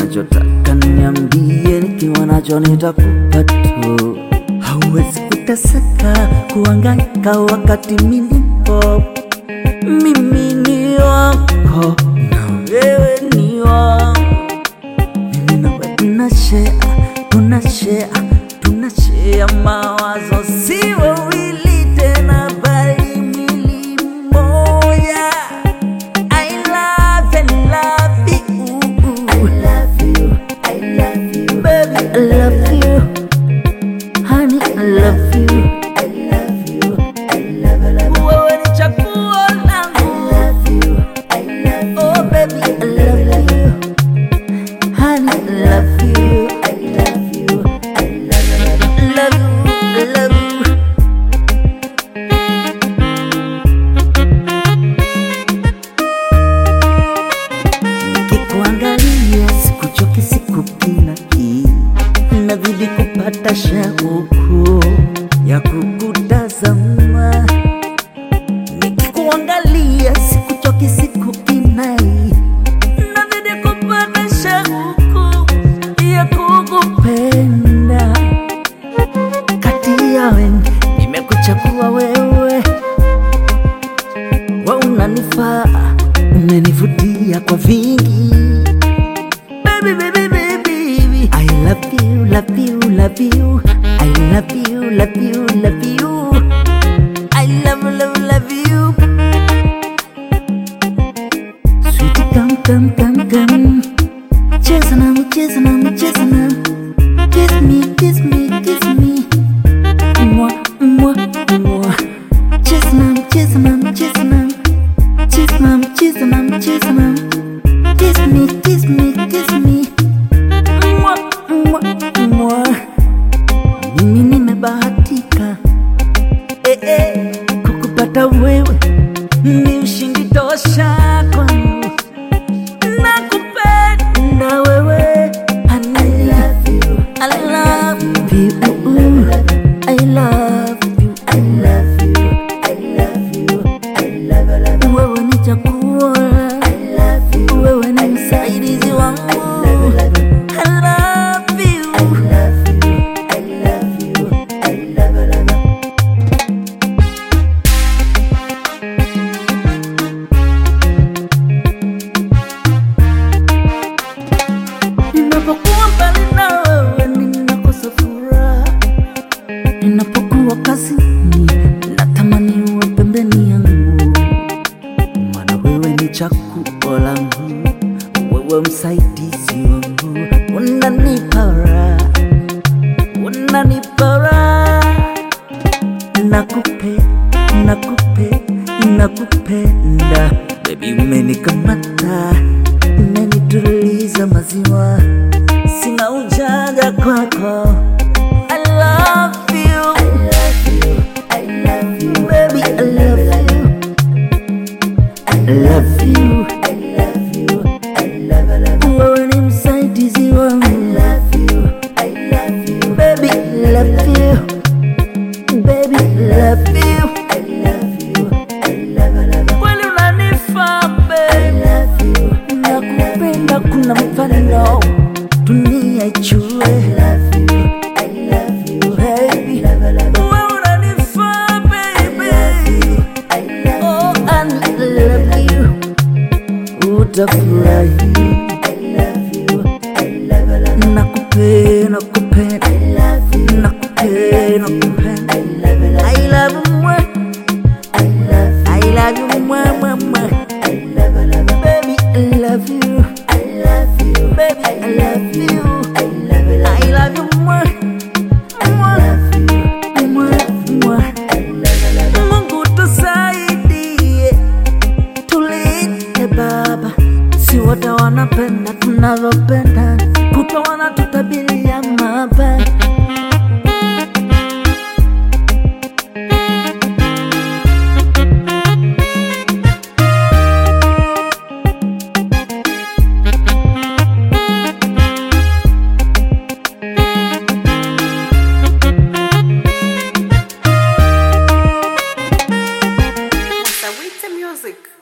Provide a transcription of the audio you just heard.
unachotaka niambie, nikiwa nacho nitakupa tu. Hauwezi kuteseka kuhangaika wakati mimi nipo. Mimi ni wako na wewe ni wangu. Mimi na wewe tunashare, tunashare, tunashare mawazo, si wawili tena, bali mwili mmoja. I love and love you. I love you. I love you. Baby, I love you. Honey, I love you. I love you. I love, love you. Wewe ni chaguo langu. I love you. I love you. Oh, baby, I love you. Honey, I love you. I love you. I love, love, love you. Love you. Nikikuangalia sikuchoki, sikupinaki, nazidi kupata shauku ya kukutazama. Nikikuangalia sikuchoki, sikupinai, nazidi kupata shauku ya kukupenda. Kati ya wengi nimekuchagua wewe, wa unanifaa, umenivutia kwa vingi. Baby, baby, baby, baby. I love you, love you, love you. I love you, love you, love you. I love, love, love you. Sweetie, come, come, come, come. Cheza nami, cheza nami, cheza nami. Kiss me, kiss me, kiss me. Mwah, mwah, mwah. Cheza nami, cheza nami, cheza nami. Cheza nami, cheza nami, cheza nami. Kiss me, kiss me, kiss me. Mwah, mwah, mwah. Mimi nimebahatika eh, eh, kukupata wewe ni ushindi tosha kwangu. Nakupenda wewe, honey. I love you. I love you. I love you. I love you. I love you. I love, love. Wewe ni chaguo. I love you. Wewe ni msaidizi wangu. I love you. I love you. I love you. I love, love. Ninapokuwa mbali na wewe ninakosa furaha, ninapokuwa kazini natamani uwe pembeni yangu, maana wewe ni chaguo langu, wewe msaidizi wangu, unanipa raha, unanipa raha, nakupe, nakupe, nakupenda baby, umenikamata, umenituliza maziwa, sina ujanja kwako. I love you. I love you. I love you. Baby, I love you. I love you. I love you. I love, love you. Wewe ni msaidizi wangu. I love you. I love you. Baby, I love you. Baby, I love you. I love you. I love, love you. Kweli unanifaa, babe. I love you. Nakupenda kuna mfano dunia ijue. I love you. I love you. Baby. Wewe unanifaa, baby. Oh, I love you. Utafurahi. Nakupenda, nakupenda. Nakupenda, nakupenda. I love you, mwe. I love you, mwe, mwe, mwe. Baby, I love you. Baby, I love you. I love you, mwe. Mwe, mwe, mwe. Mungu tusaidie, tulinde Baba, si wote wanapenda tunavyopenda, kutwa wanatutabiria mabaya. Sawiti Music.